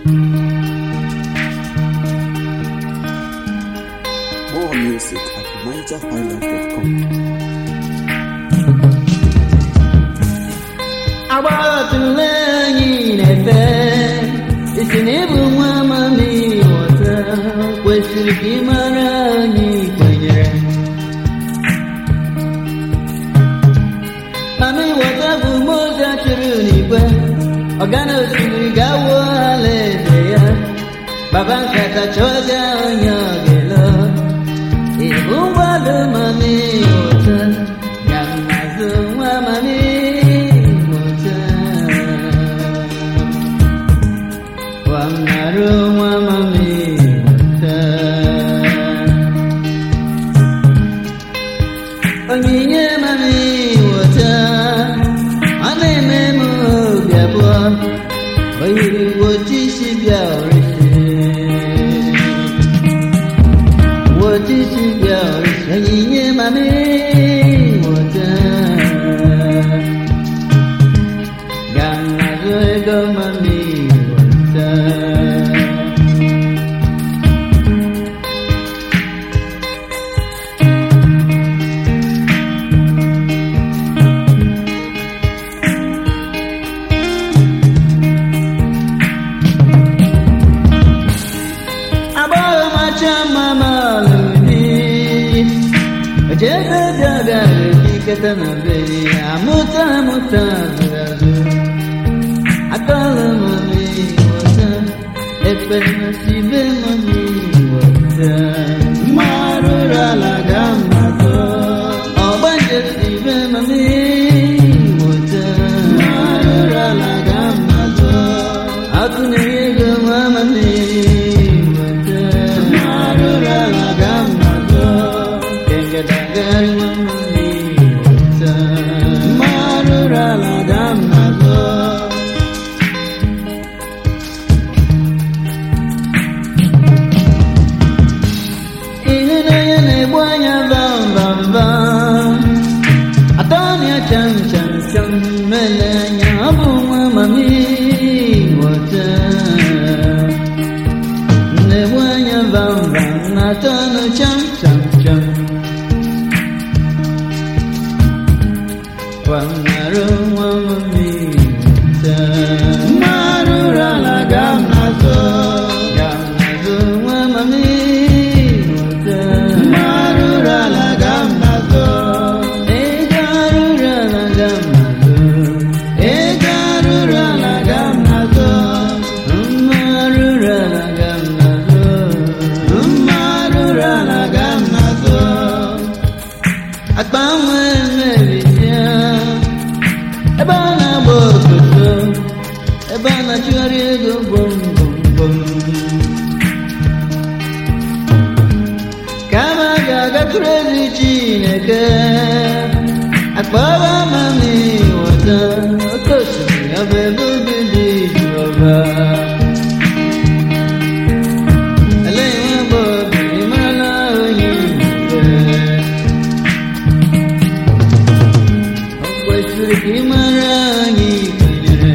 More music at NigerHighlife.com. agbatụla anyị na-efe isi na ịbụ nwa amami ghọta kwesịrị ka ị mara anyị kwenyere mami ghọta bụ moze chụrụ n'igwe ọgana osimiri ga-awụ ala eze ya baba nkata chọzi onye ọ ga-elo ịbụ mgbado mami ghọta ya nazụ nwa mami ghọta wamnarụ nwa mami ghọta onyinye mami ghọta ọ na-eme m obi abụọ o yiri wochisi bịa orisi wochisi bịa orisi onyinye mami ghọta gamazụ ego mami ghọta agbọghọ macha mma ma lụrụ ojebe bịara ekiketa na be ya amụta amụta zụrụ azụ akọlụ mami wọta ekpere na sibe mami wọta mmarụrụ ala ga mmazụ ọgbanje sibe mami wọta mmarụrụ ala ga mmazụ akụnyere ego nwa mami wọta mmarụrụ ala ga mmazụ kengedagari nwa mami wọta mmarụrụ ala ga mmazụ ịhụnanya na-egbu anya bambambam atọnya cham cham cham mele anya ọ bụ nwa mami ghọta na-egbu anya bambam na atọnụ cham cham cham kwanarụ nwa mami ghọta mmarụrụ ala ga nazụ ga nazụ nwa mami ghọta mmarụrụ ala ga nazụ ego arụrụ ala ga nazụ ego arụrụ ala ga nazụ mmarụrụ ala ga nazụ mmarụrụ ala ga nazụ akpa nwa emebisie ebe a na-agba obodo ebe a na-achụgharị ego gwom gwom gwom kama a ga-agakwuru ezi chineke akpọrọ mami wọta oke osimiri ọ bụ ebe obi dị jehova eleghị nwa agbọghọ ị marala onye mgbe o kwesịrị ka ị mara anyị kwenyere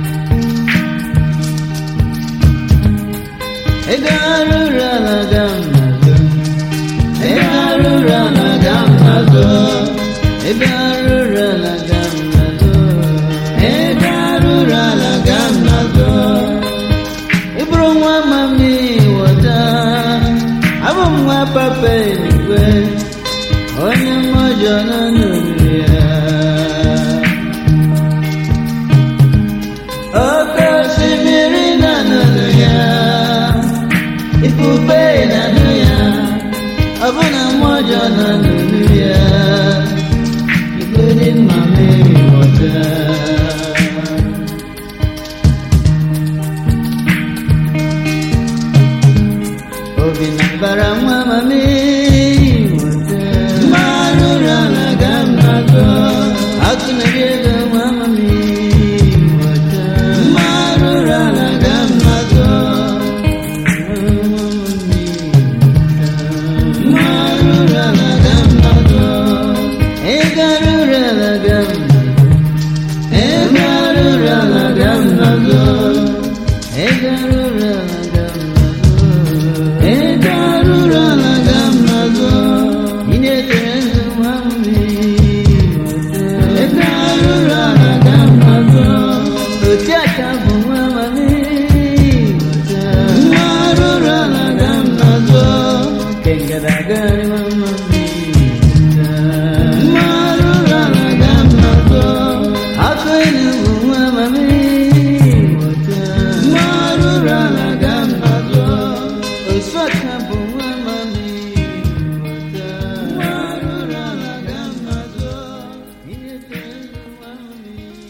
ego arụrụ ala ga mmazụ ego arụrụ ala ga mmazụ ego arụrụ ala ga mmazụ ego arụrụ ala ga mmazụ ị bụrụ nwa mami wọta abụ m nwa papa eluigwe onye mmụọ nọ n'olulu ya oke osimiri na n'olu ya ifufe na nụ ya ọbụna mmụọ nọ n'olu ya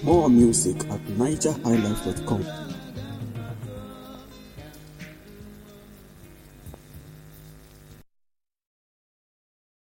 More music at nigerhighlife.com.